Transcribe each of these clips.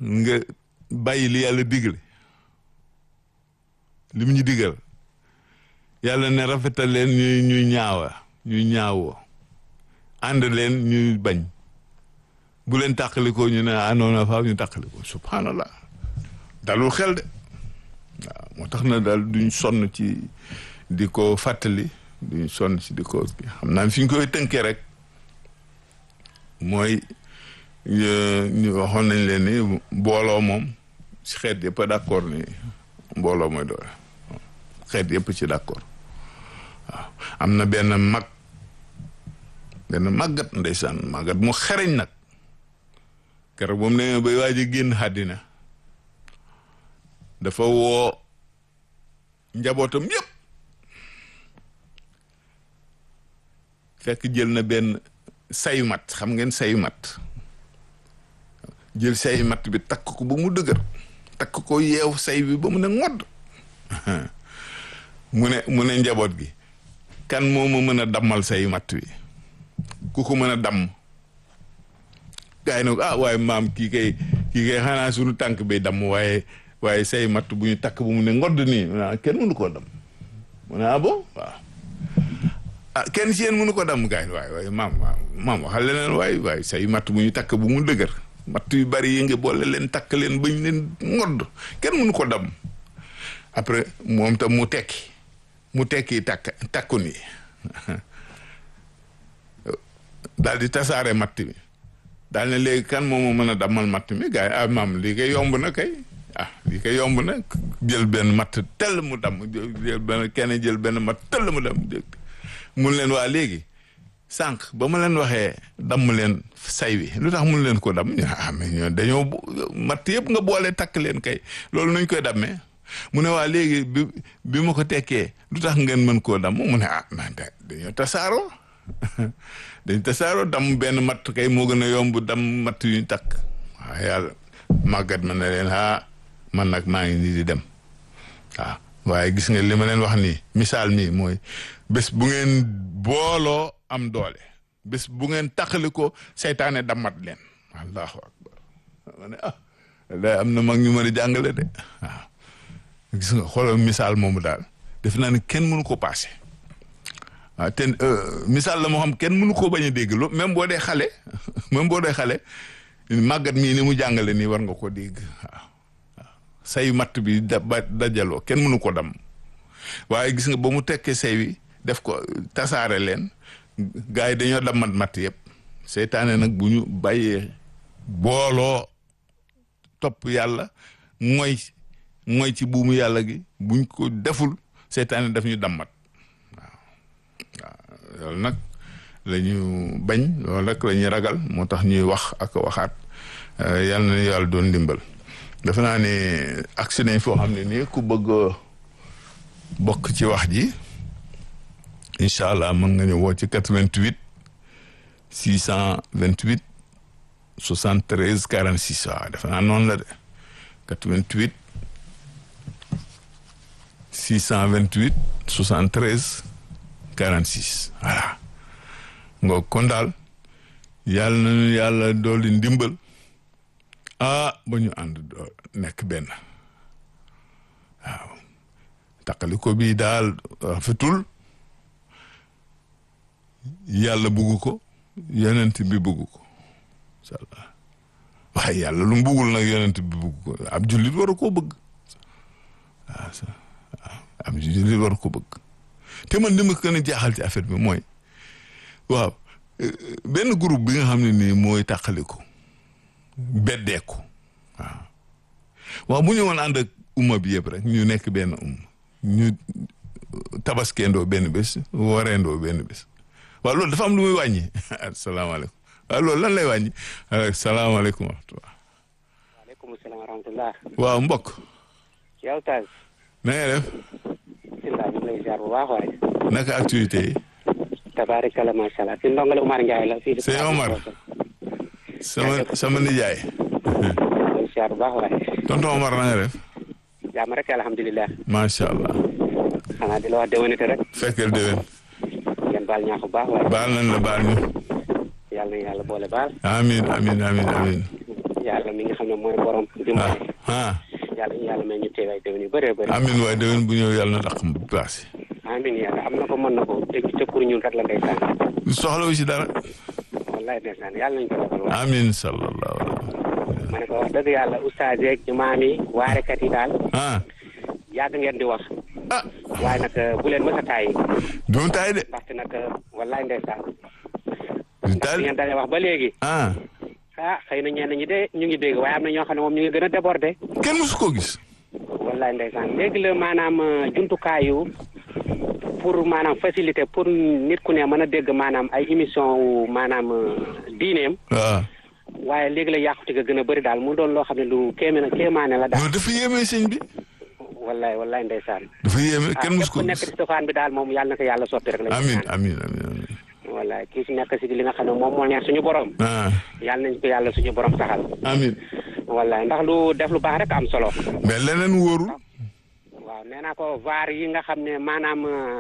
nga bàyyi li yàlla digle li mu ñu digal yàlla ne rafetal leen ñuy ñuy ñaawa ñuy ñaawoo ànd leen ñuy bañ bu leen tàqalikoo ñu ne anoona faaw ñu tàqalikoo subhanallah dalul xel de waaw moo tax na daal duñ sonn ci di ko fàttali duñ sonn ci di ko xam naa fi ñu koy tënkee rek mooy ñu waxoon nañ leen ni mbooloo moom ci xeet yëpp a d'accord ni mbooloo mooy doole xeet yëpp ci d'accord waaw am na benn mag benn màggat ndeysaan màggat mu xereñ nag keroog moom ne bay waaj a génn àddina dafa woo njabootam yëpp fekk jël na benn sayu mat xam ngeen sayu mat jël sayu mat bi takk ko ba mu dëgër takk ko yeew say bi ba mu ne ngodd mu ne mu ne njaboot gi kan moo ma mën a dammal sayu mat wi ku ko mën a damm gaa yi ne ah waaye maam kii kay kii kay xanaa suñu tànk bay damm waaye waaye say matt bu ñu takk bu mu ne ngodd nii kenn mënu koo damm mu ne ah bon waaw ah kenn ci yéen mënu ko damm gaa yi waaye waaye maam maam waxal leneen waaye waaye say matt bu ñu takk bu mu dëgër matt yu bari yi nga boole leen takk leen bañ leen ngodd kenn mënu ko damm après moom tam mu tekki mu tekki takk takku nii daal di tasaare matt mi daal ne léegi kan moom moo mën a dammal matt mi gars yi ah maam lii kay yomb na kay ah lii kay yomb na jël benn matt tell mu damm jël benn kenn jël benn matt tell mu damm mun leen waa léegi sànq ba ma leen waxee damm leen say wi lu tax mun leen ko damm ñu ah mais ñoo dañoo matt yëpp nga boole takk leen kay loolu nuñ koy dammee mu ne waa léegi bi bi ma ko tekkee lu tax ngeen mën koo damm mu ne ah man dañoo tasaaroo dañ tasaaroo damm benn matt kay moo gën a yomb damm matt yu ñu takk waaw yàlla màggat ma ne leen ah man nag maa ngi nii di dem waaw waaye gis nga li ma leen wax nii misaal mi mooy bés bu ngeen booloo am doole bés bu ngeen taxali ko seytaane dammat leen allahu akbar ma ne ah day am na mag ñu mën a jàngale de waaw gis nga xoolal misaal moomu daal def naa ne kenn mënu ko paase waaw te misaal la moo xam kenn mënu koo bañ a dégg lu même boo dee xale même boo dee xale màggat mii ni mu jàngale nii war nga ko dégg waaw say matt bi da ba dajaloo kenn mënu ko dam waaye gis nga ba mu tekkee say wi def ko tasaare leen gars yi dañoo dammat matt yëpp seytaane nag bu ñu bàyyee booloo topp yàlla mooy mooy ci buumu yàlla gi buñ ko deful seytaane daf ñu dammat loolu nag la ñu bañ loolu rek la ñuy ragal moo tax ñuy wax ak waxaat yal na yàlla doon ndimbal defe naa ne agsi nañ foo xam ne nii ku bëgg bokk ci wax ji incha allah mën nga ñu woo ci 88 628 73 46 waaw defe naa noonu la de 88 628 73 46 voilà nga kon daal yàlla nañu yàlla dooli ndimbal ah ba ñu ànd doo nekk benn waaw taqali ko bii daal rafetul yàlla bugg ko yonent bi bugg ko incha allah waaye yàlla lu mu buggul nag yonent bi bugg ko ab jullit war koo bëgg waaw ab jullit war ko bëgg te man li ma gën a jaaxal ci affaire bi mooy waaw benn groupe bi nga xam ne nii mooy tàqaliku beddeeku waaw waaw bu ñu woon ànd ak umma bi yëpp rek ñu nekk benn umma ñu tabaskeendoo benn bés wareendoo benn bés waaw loolu dafa am lu muy wàññi asalaamaaleykum waaw loolu lan lay wàññi salaamaaleykum wa rahmatulah. waaleykum salaam wa rahmatulah. waaw mbokk. yow Taz. na nga def. bisimilah ñu ngi lay ziar bu baax waaye. naka activité yi. tabaarikala macha allah fi ndongole Umar Ndiaye la. fii Sëñ Omar. sama sama nijaay. lay ziar bu baax waaye. tonton Omar na nga def. jàmm rek alhamdulilah. macha allah. xanaa di la wax déwénite rek. fekkeel déwén. ngeen baal ñaax bu baax waaye. baal nañ la baal ñu. yàlla na yàlla boole baal. amiin amiin amiin amiin. yàlla mi nga xam ne mooy borom dimbali ah yàlla ñu yàlla may ñu teewaay déwén yu bëree bëri amin waay déwén bu ñëw yàlla na dàq mu paase amin yàlla am na ko mën na ko dégg ca pour ñun rek la ndeysaan soxla wu si dara wallaay ndeysaan yàlla nañ ko defal waay amin sallallahu alayhi ma ne ko wax dëgg yàlla oustaz yeeg imaam yi waarekat yi daal ah yàgg ngeen di wax ah waaye nag bu leen mës a tàyyi doon taay de ndaxte nag wallaay ndeysaan du bi taay ngeen dalee wax ba léegi ah ah xëy na ñenn ñi de ñu ngi dégg waaye am na ñoo xam ne moom ñu ngi gën a débordé kenn musu koo gis wallaay ndeysaan léegi la maanaam euh, jumtukaayu pour maanaam facilité pour nit ku ne mën a dégg maanaam ay émission wu maanaam euh, diineem waaw waaye léegi la yàqute ga gën a bëri daal mu doon loo xam ne lu kéeme na kéemaane la daal non dafa yéeme sëñ bi wallaay wallaay ndeysaan dafa yéeme ah kenn musu képp ku ko nekk gis ci sofaan bi daal moom yàlla na ko yàlla soppi rek la amin amin amin amin wallaay kii si nekk si li nga xam ne moom moo neex suñu borom ah yàlla nañ ko yàlla suñu borom saxal amin wallaay ndax lu def lu baax rek am solo mais leneen wóorul waaw nee naa ko vaar yi nga xam ne maanaam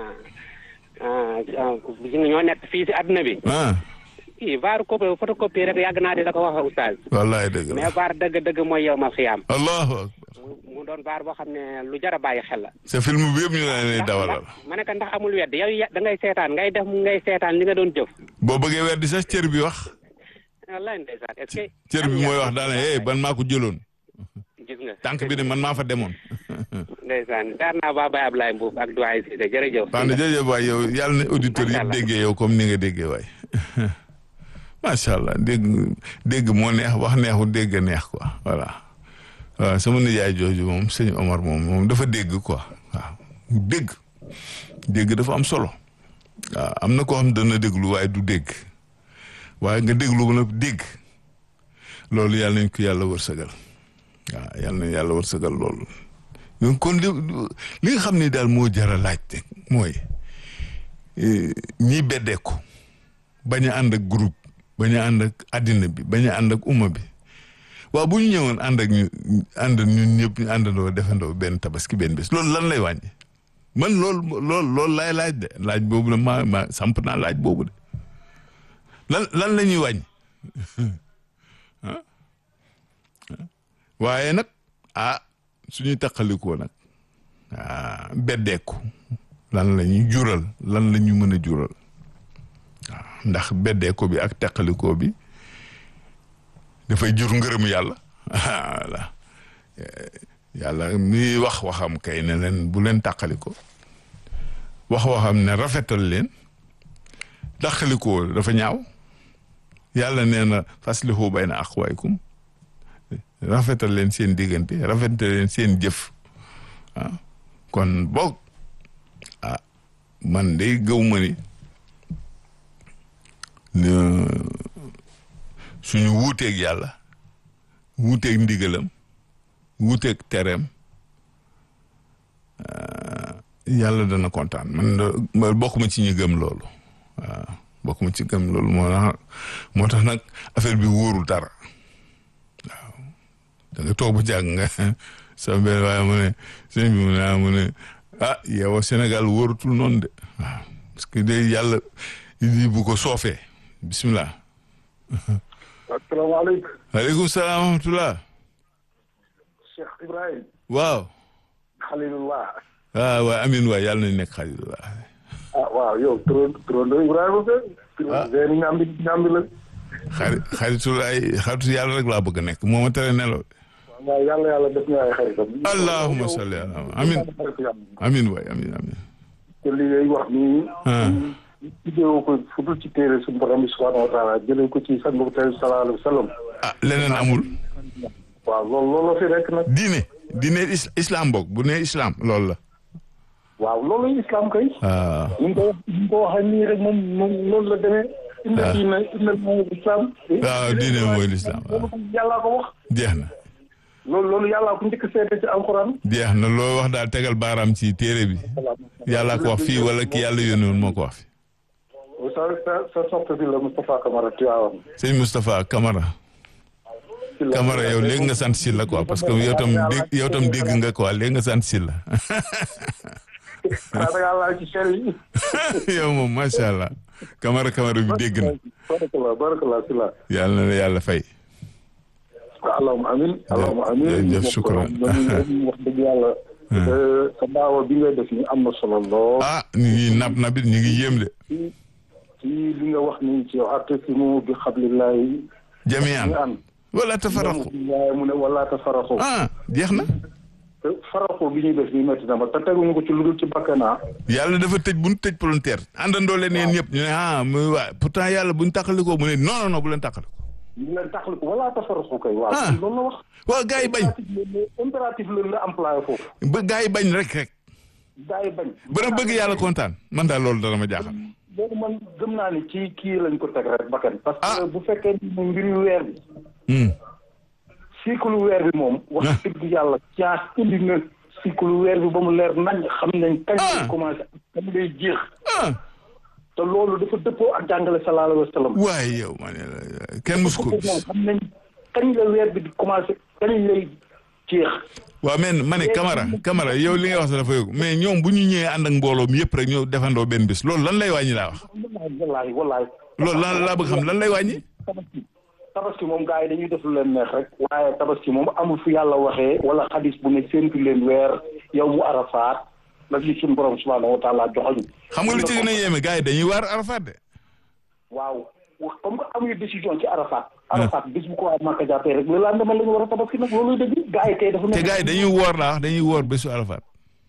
yi nga ñoo nekk fii si adduna bi ah i vaar copie photocopie rek yàgg naa di la ko wax oustaz wallahi dëgg la mais vaar dëgg-dëgg mooy yow ma xiyaam allahu akbar mu mu doon vaar boo xam ne lu jar a bàyyi xel la sa film bi yëpp ñu la lay ndax dawalal ma ne ko ndax amul wedd yow ya- da ngay seetaan ngay def ngay seetaan li nga doon jëf boo bëggee weer di sax cër bi wax wallaay ndeysaan est-ce que cër bi mooy wax daana eh ban maa ko jëloon gis nga tànk bi ne man maa fa demoon ndeysaan daar naa baa Baye Ablaye Mbuub ak doyen Cissé jërëjëf wax na jërëjëf waay yow yàlla na auditeurs Macha yi Allah. déggee yow comme ni nga déggee waay macha allah dégg dégg moo neex wax neexu dégg neex quoi voilà waaw sama nijaay jooju moom sëñ Omar moom moom dafa dégg quoi waaw dégg dégg dafa am solo waaw am na koo xam dana déglu waaye du dégg waaye nga déglu ba nag dégg loolu yàlla nañ ko yàlla wërsëgal waaw yàlla na yàlla wërsëgal loolu donc kon li li nga xam ne daal moo jar a laaj rek mooy eh, ñiy beddeeku bañ a ànd ak groupe bañ a ànd ak àddina bi bañ a ànd ak umma bi waaw bu ñu ñëwoon ànd ak ñu ànd ñun ñëpp ñu àndandoo defandoo benn tabaski benn bés loolu lan lay wàññi man loolu loolu loolu laay laaj de laaj boobu la ma ma samp naa laaj boobu de lan lan la ñuy wàññi ah waaye nag ah suñuy taqalikoo nag ah beddeeku lan la ñuy jural lan la ñu mën a jural waaw ndax beddeeku bi ak taqalikoo bi dafay jur ngërëm yàlla voilà yàlla mi wax waxam kay ne leen bu leen taqaliko wax waxam ne rafetal leen taqalikoo dafa ñaaw yàlla nee na faslihu bayna aqwaykum rafetal leen seen diggante rafetal leen seen jëf ah kon boog ah man de gëw ma ni suñu wuuteeg yàlla wuuteeg ndigalam wuuteeg tereem yàlla dana kontaan man de bokk ma ci ñu gëm loolu waaw bokk ma ci gëm loolu moo tax moo tax nag affaire bi wóorul dara waaw da nga toog ba jàng nga sa benn waaye mu ne sëñ bi mu ne ah mu ne ah yow Sénégal wóorutul noonu de waaw parce que de yàlla lii bu ko soofee bisimilah. asalaamaaleykum. waaleykum salaam wa rahmatulah. Cheikh Ibrahim. waaw. Xalilullah. ah waaw amiin waay yàlla nañu nekk xalilullah. ah waaw yow turon turandoo Ibrahima Sène. ah Sène ñaambi ñaambi la. xarit xaritulaay xaritu yàlla rek laa bëgg a nekk moo ma tere nelaw. waaw yàlla yàlla def ñu ay xaritam. allahumma salli ala amiin amiin waay amiin amiin. te li ngay wax nii. ah jëlee ko fu dul ci téere suñu borom bi subhanahu wa taala jëlee ko ci sangu tey sallallahu alayhi wa sallam. ah leneen amul. waaw loolu loolu la fi rek nag. diine diine is islam boog bu nee islam loolu la. waaw loolu islam kay. ah ñu ngi ko wax ñu ngi ko waxee nii rek moom moom loolu la demee. inna diina inna mooy islam. waaw diine mooy l'islam waaw. loolu yàllaa ko wax. jeex na loolu loolu yàllaa ko njëkk a seede ci alxuraan. jeex na loo wax daal tegal baaraam ci téere bi yàllaa ko wax fii wala ki yàlla yónni woon moo ko wax fi sa sa sa soxna bi la Moustapha Camara Tivaouane. sëñ Moustapha Camara Camara yow léegi nga sant si la quoi parce que yow tam dégg yow tam dégg nga quoi léegi nga sant si la xanaa da ngaa laal ci cher yi. yow moom macha allah Camara Camara bi dégg na barakallah barakallah si la. yàlla na la yàlla fay allahumma amin allahumma amin jërëjëf shukran wax dëgg yàlla sa daawa bi ngay def ni am na solo lool ah ñu ngi nab nabit ñu ngi yéem de ci ci li nga wax ni ci atasimu bi xablillahi jamian ñu ànd wala tafaraqu waaye mu ne wala tafaraxu ah jeex na te faraxu bi ñuy def nii métti na ma te teguñu ko ci lu dul ci bakkanaa yàlla dafa tëj bu ñu tëj volontaire àndandoo leen yéen ñëpp ñu ne ah muy waa pourtant yàlla bu ñu tàqalikoo mu ne non non non bu leen tàqaliko ñu leen taxaliku wala tafaraxu kay waaw Ah. loolu la wax waaw gars yi bañ impératif la la employé foofu ba gars yi bañ rek rek gaa yi bañ ba na bëgg yàlla kontaan man daal loolu dana ma jaaxal loolu man gëm naa ni ci kii lañ ko teg rek bakkan parce Ah. que bu fekkee ni mu mbiri weer bi Hmm. cycle weer bi moom wax Ah. dëgg yàlla science indi na cycle weer bi ba mu leer nañ xam nañ kañ Ah. lay commencé ak kañ lay jeex ah te loolu dafa dëppoo ak jàngale sallallahu alayhi wa sallam waaye yow ma ne la kenn mus ko gis xam nañ kañ la weer bi di commencé kañ lay jeex waaw mais ma ne Camara Camara yow li nga wax sax dafa yóbbu mais ñoom bu ñu ñëwee ànd ak mbooloo mi yëpp rek ñëw defandoo benn bis loolu lan lay wàññi laa wax wallaay wallaay loolu lan laa bëgg xam lan lay wàññi tabaski tabaski moom gars yi dañuy def lu leen neex rek waaye tabaski moom amul fu yàlla waxee wala xadis bu ne séntu leen weer yow mu arafaat la ci suñu borom subhanahu wa taala joxoñ xam nga lu ci gën a yéeme gars yi dañuy waar Arafat de waaw wax comme que amuñu décision ci arafat arafat bis bu ko waa Màkka jàppee rek loolu laa la ñu war a tabaski nag looluy dëgg gars yi tey dafa te nekk gars yi dañuy woor laa wax dañuy woor bésu Arafat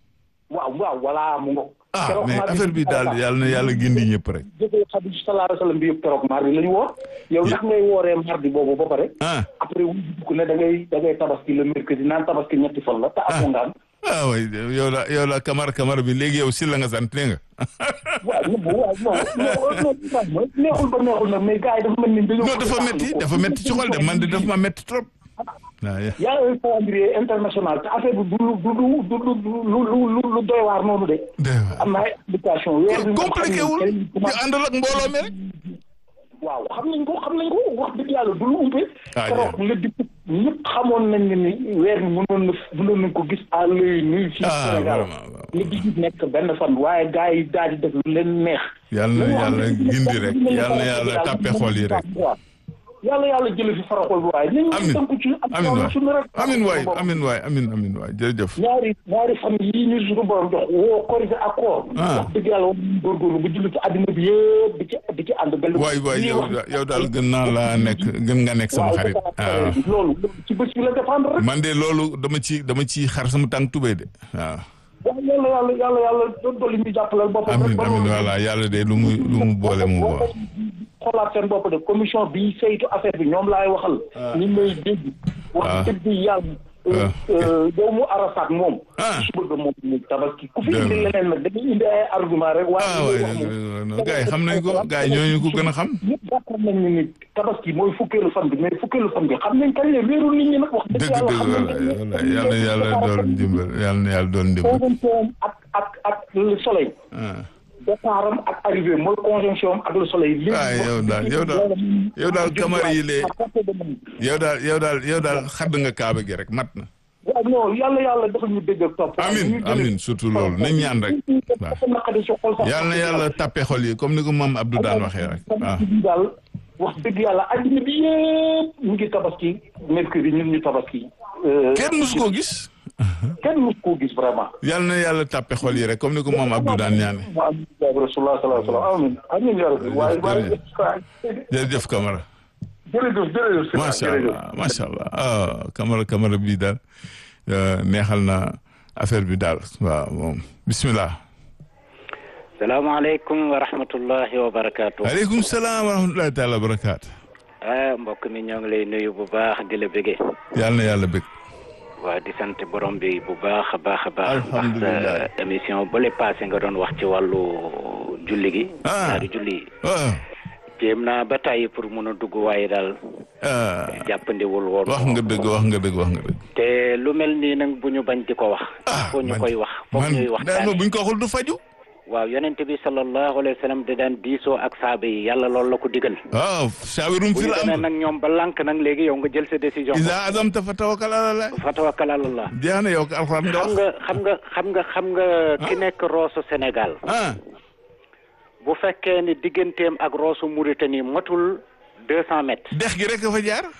waaw waaw voilà mu ngo ah keroog mais mardi affaire bi daal Arafat. yàlla na yàlla gindi ñëpp rek jëfee xadis sallallahu alayhi wa sallam bi yëpp keroog mardi la ñu woor yow ndax ngay wooree mardi boobu ba pare ah après wu dugg ne da ngay da ngay tabaski le mercredi naan tabaski ñetti fan la te amoo ngaan ah way yow la yow la Camara Camara bi léegi yow si la nga sant nee nga waaw non waaw non non neexul ba neexul nag mais gars yi dafa mel ni dañoo non dafa metti dafa metti ci xol de man de dafa ma metti trop waaw y a un calendrier international te affaire bi du lu du lu du lu lu lu lu lu doy waar noonu de am na ay application weer bi moom compliqué wul xam nañ ñu àndal ak mbooloo mi rek waaw xam nañ ko xam nañ ko wax dëgg yàlla du lu umpe Ah, keroog nga di ñëpp xamoon nañ ne ni weer bi mënoon na mënoon nañ ko gis à l'œil nu fii Ah, Sénégal vraiment, waaw. nga di nekk benn fan waaye gars yi daal di def lu leen neex yàlla na yàlla gindi rek yàlla na yàlla tàppe xol yi rek yàlla yàlla jële fi faraxol bi waaye nañu amin tënku ci ak amin waay suñu rek amin waay amin waay amin amin waay jërëjëf ñaari ñaari fan yii ñu suñu borom jox woo korité ak koor Ah. wax dëgg yàlla war nañu góorgóorlu bu julli ci àddina bi yëpp di ci di ci ànd benn waay waay lii yow wax- yow daal gën naa laa nekk gën nga nekk sama waaw xarit dafa am waaw loolu loolu ci bés bi la dépendre rek man de loolu dama ci dama ci xar sama tànk tubéy de waaw waaw yàlla yàlla yàlla yàlla dolli ñu jàppalal boppam amin rek ba amin loolu- voilà yàlla de lu mu lu mu boole mu boole xoolaat seen bopp de commission bi saytu affaire bi ñoom laay waxal ñi may dégg Ah. wax dëgg yàlla Ah. yow mu arafat moom Ah. su bëgg moom mu tabaski ku fi Dëgg indi la. leneen nag dañuy indi ay argument rek waaye ah li waay may wax moom- non gars yi xam nañ ko gars yi ñooñu ko gën a xam ñëpp d'accord nañ ni ni tabaski mooy fukkeelu fan bi mais fukkeelu fan bi xam nañ kañ la wéeru nit ñi nag wax dëgg dëgg yàlla dëgg xam nañ voilà voilà yàlla na yàlla doon dimbal yàlla na yàlla doon dimbal conjonction ak ak ak le soleil ah départ am ak arrivé mooy conjonction am ak le soleil li ah yow daal yow daal yow daal kamar yi lee yow daal yow daal yow daal xadd nga kaaba gi rek mat na waaw non yàlla yàlla dafa ñu dégg ak topp amin amin surtout loolu nañ ñaan rek waaw dafa naqadi si xol sax yàlla na yàlla tàppe xol yi comme ni ko maam Abdou daan waxee rek waaw bi daal wax dëgg yàlla adduna bi yëpp ñu ngi tabaski mercredi ñun ñu tabaski euh, kenn musu koo gis kenn mus koo gis vraiment yàlla na yàlla tàppe xol yi rek comme ni ko maam Abdou daan ñaane wa amin rasulullah sallallahu alayhi wa sallam amin amin ya rabbi waaye waaye jërëjëf Camara jërëjëf jërëjëf macha allah macha allah ah Camara Camara bii daal euh, neexal na affaire bi daal waaw moom bismillah salaamaaleykum wa rahmatullahi wa barakaatu. aleykum salaam wa rahmatullahi taala wa barakaatu ah mbokk mi ñoo ngi lay nuyu bu baax di la bëggee. yàlla na yàlla bëgg waa di sant borom bi bu baax a baax a baax. Alhamdulillah. ndax sa émission bële passé nga doon wax ci wàllu julli gi. Ah. ñaari julli yi. waaw jéem naa ba tàyyi pour mun a dugg waaye daal ah jàppandiwul woon. wax nga dëgg wax nga dëgg wax nga dëgg te lu mel nii nag bu ñu bañ di ko wax. ah foo ñu man- koy wax foog man ñuy daal waxtaane buñ ko waxul du faju waaw yonent bi sallallahu alayhi wa sallam da daan diisoo ak saaba yi yàlla loolu la ko digal. waaw saawirum bu fi ñu la demee am nag ñoom ba lànk nag léegi yow nga jël sa décision. isa azamta fa tawakkal ala Allah fa tawakkal ala Allah. jeex na yow ko alxuraan nga xam wax nga xam nga xam nga xam nga ki nekk Rosso Sénégal ah bu fekkee ni digganteem ak Rosso Mauritanie matul deux cent mètres dex gi rek a fa jaar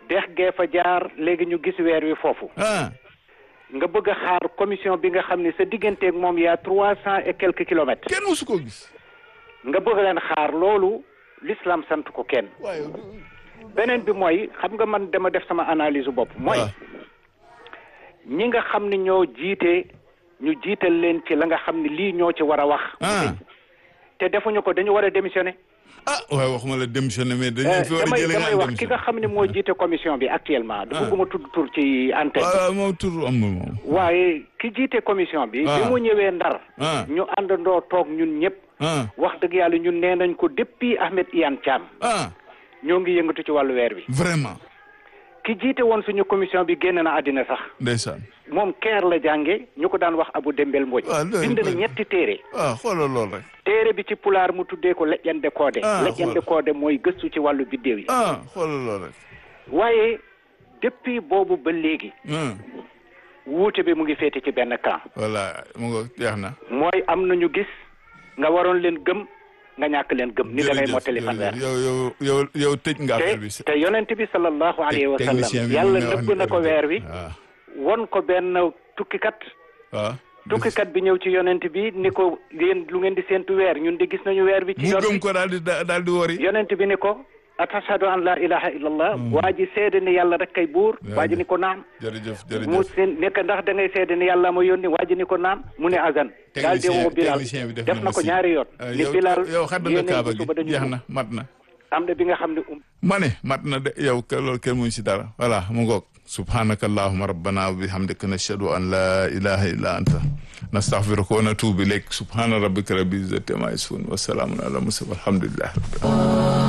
dex gee fa jaar léegi ñu gis weer wi foofu ah nga bëgg a xaar commission bi nga xam ne sa digganteeg moom yaa trois cent et quelques kilomètres kenn musu ko gis nga bëgg leen xaar loolu l'islam sant ko kenn waaye beneen bi mooy xam nga man dama def sama analyse bopp mooy waaw. ñi nga xam ne ñoo jiite ñu jiital leen ci la nga xam ne lii ñoo ci war a wax ah te defuñu ko dañu war a démissionner ah waaye waxuma la démissionné mais dañ leen fi war a damay jëlee damay nga wax ki nga xam ne moo jiite commission bi actuellement dafa bëgguma tudd tur ci antenne bi waaw moom tur amul moom waaye ki jiite commission bi bi Ah. mu ñëwee ndar Ah. ñu àndandoo toog ñun ñëpp ah wax dëgg yàlla ñun nee nañ ko depuis Ahmed Iyane Thiam ah ñoo ngi yëngatu ci wàllu weer wi vraiment ki jiite woon suñu commission bi génn na àddina sax ndeysaan moom keer la jànge ñu ko daan wax Abu Dembel Mbodj waaw loolu bind na loolu. ñetti téere ah xoolal lool rek téere bi ci pulaar mu tuddee ko leƴƴande koode Ah, leƴƴande koode mooy gëstu ci wàllu biddéew yi ah xoolal lool rek waaye depuis boobu ba léegi ah wuute bi mu ngi féete ci benn camp voilà mu nga jeex na mooy am nañu gis nga waroon leen gëm nga ñàkk leen gëm ni da ngay jërëjëf, mottali fanweer jërëjëf. yow yow yow yow tëj nga affaire bi te te yonent bi sallallahu alayhi wa technicien sallam bi yàlla mu ngi wax nëbb na ko ni weer wi waaw won ko benn tukkikat waaw tukkikat bi ñëw ci yonent bi ni ko yéen lu ngeen di séentu weer ñun de gis nañu weer bi ci mu yoon gëm bi ko daal di daal di wori yonent bi ni ko atashhadu an la ilaha illallah waa ji seede ni yàlla rek kay buur waa ji ni ko naam jërëjëf mu jërëjëf seen nekk ndax da ngay seede ni yàlla ma yónni waa ji ni ko naam mu ne azan daal di technicien woo Bilal technicien bi def na ko si. ñaari yoon Ah, ni yow Bilal yow xadd nga yéen a kaaba ngi gi suba dañu jeex ñëw. na mat na am na bi nga xam ne um ma ne mat na de yow ke loolu kenn muñ si dara voilà mu ngoog subhanaka allahuma rabbana wa bihamdika nashhadu an la ilaha illa anta nastaghfiruka wa natubu ilayk subhana rabbika rabbil izzati amma yasifun wa salamun ala mursalin walhamdulillahi rabbil alamin